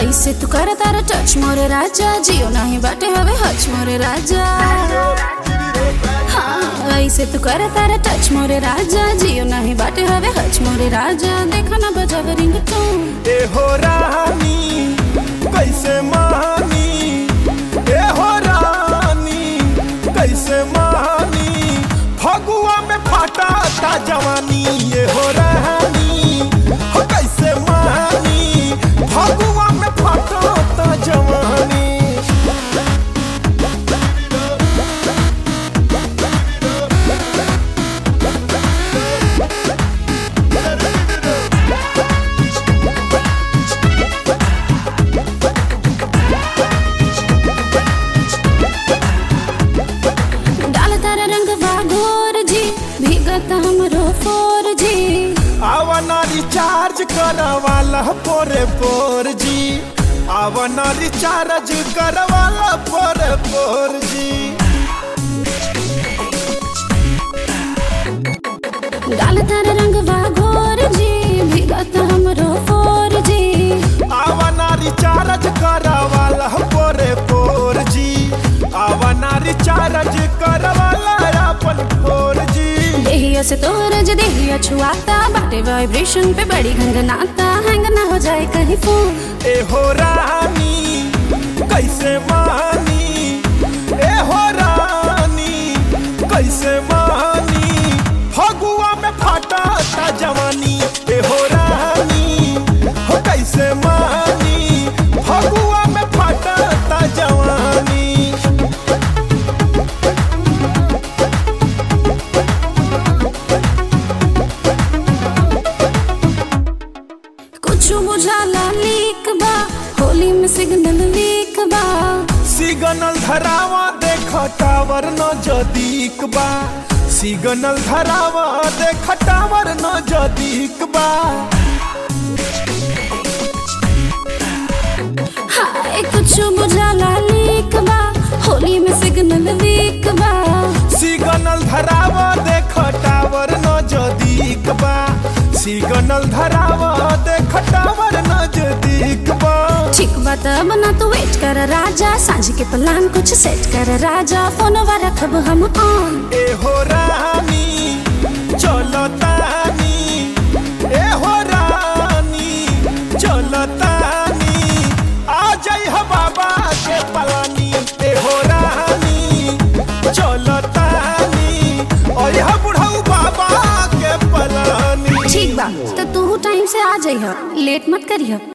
ऐसे तू कर तारा टच मोरे राजा जियो नहीं बाटे हवे हच मोरे राजा हाँ ऐसे तू कर तारा टच मोरे राजा जियो नहीं बाटे हवे हच मोरे राजा देखा ना बजावे रिंग टोन ए हो रानी कैसे मानी ए हो रानी कैसे मानी फगुआ में फाटा ता जवानी ए हो रानी हो कैसे मानी फगुआ में फाटा ता जवानी डाल तारा रंग वागोर जी भीगत हमरो फोर जी आवना रिचार्ज करवाला पोरे पोर जी आवना रिचार्ज करवाला पोरे पोर जी डाल तारा रंग वागोर जी भीगत हमरो फोर जी आवना रिचार्ज करवाला पोरे पोर जी आवना रिचार्ज करवाला अपन पोर जी देहिया से तोरज देहिया छुआता बाटे वाइब्रेशन पे बड़ी घंगनाता हैंग ना हो जाए कहीं फोन ए हो रानी कैसे मानी ए हो रानी कैसे मानी फगुआ में फाटा ता जवानी ए हो रानी हो कैसे मानी फगुआ में फाटा ता जवानी कुछ बुझाला लीक बा होली में सिग्नल वीक बा सिग्नल धरावा देख टावर न जदीक बा सिग्नल धरावा देख टावर न जदीक बा हाय कुछ बुझाला लीक बा होली में सिग्नल वीक बा सिग्नल धरावा देख टावर न जदीक बा सिग्नल धरावा देख टावर न जदीक बा ठीक बात बना तो वेट कर राजा सांझ के प्लान कुछ सेट कर राजा फोनवा रखब हम ऑन ए हो रानी चलो तानी ए हो रानी चलो तानी आ जाई हो बाबा के पलानी ए हो रानी चलो तानी और यह बुढ़ऊ बाबा के पलानी ठीक बा तो तू टाइम से आ जाइह लेट मत करिह